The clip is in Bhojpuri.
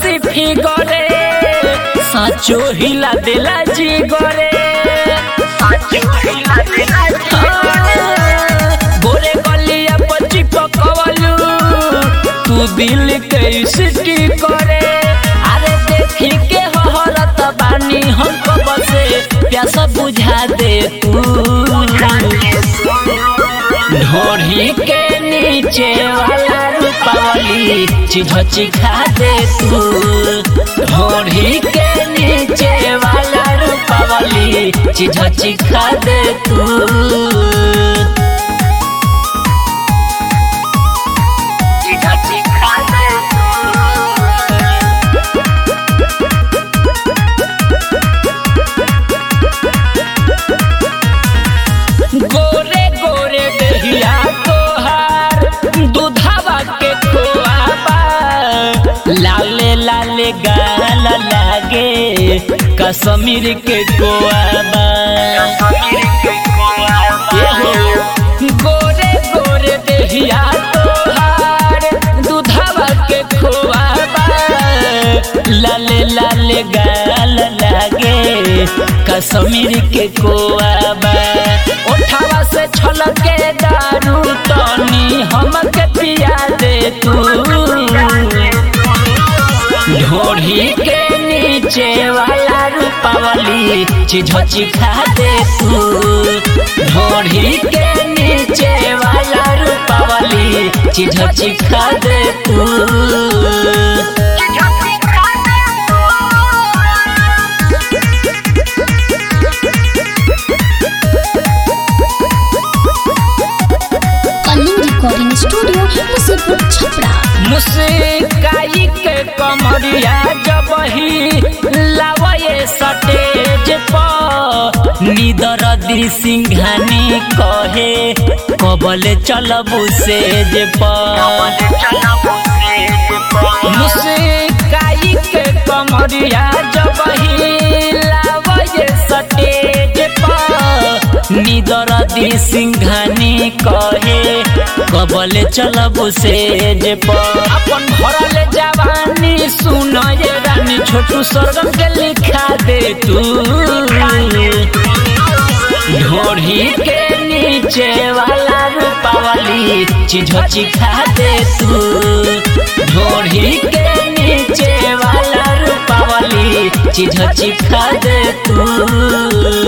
सेक्सी फिगरे साचो हिला देला जी गरे गोरे गलिया पची पकवलू तू दिल के सिटी करे अरे देखी के हहरत बानी हमको बसे प्यासा बुझा दे तू ढोढ़ी के नीचे वाला रूपावली चिझची खा दे तू ढोढ़ी के नीचे वाला रूपावली चिझची खा दे तू चिझची खा दे गोरे गोरे दहिया तोहार दूधावा के खोआबा लाले लाले गाल लागे कश्मीर के कोआबा एहो, गोरे गोरे दहिया तोहार दूधावा के खोआबा लाले लाले गाल लागे कश्मीर के कोआबा उठावा से छलके दारू तनी हमके पिया दे तू ढोढ़ी के नीचे वाला रूपावली चिझची खा दे तू ढोढ़ी के नीचे वाला रूपावली चिझची खा दे तू कलिंग रिकॉर्डिंग स्टूडियो मुसीपुर छपरा मुस्काई के कमरिया जब ही लावे सटेज पर निदर दी सिंघानी कहे कबल चलबू सेज पर मुस्काई के कमरिया जब ही लावे सटेज पर निदर दी सिंघानी कहे कबल चलबू सेज पर अपन भरल जवानी सुन ये रानी छोटू स्वर्गम के लिखा दे तू ढोढ़ी के नीचे वाला रूपावली चिझची खा दे तू ढोढ़ी के नीचे वाला रूपावली चिझची खा दे तू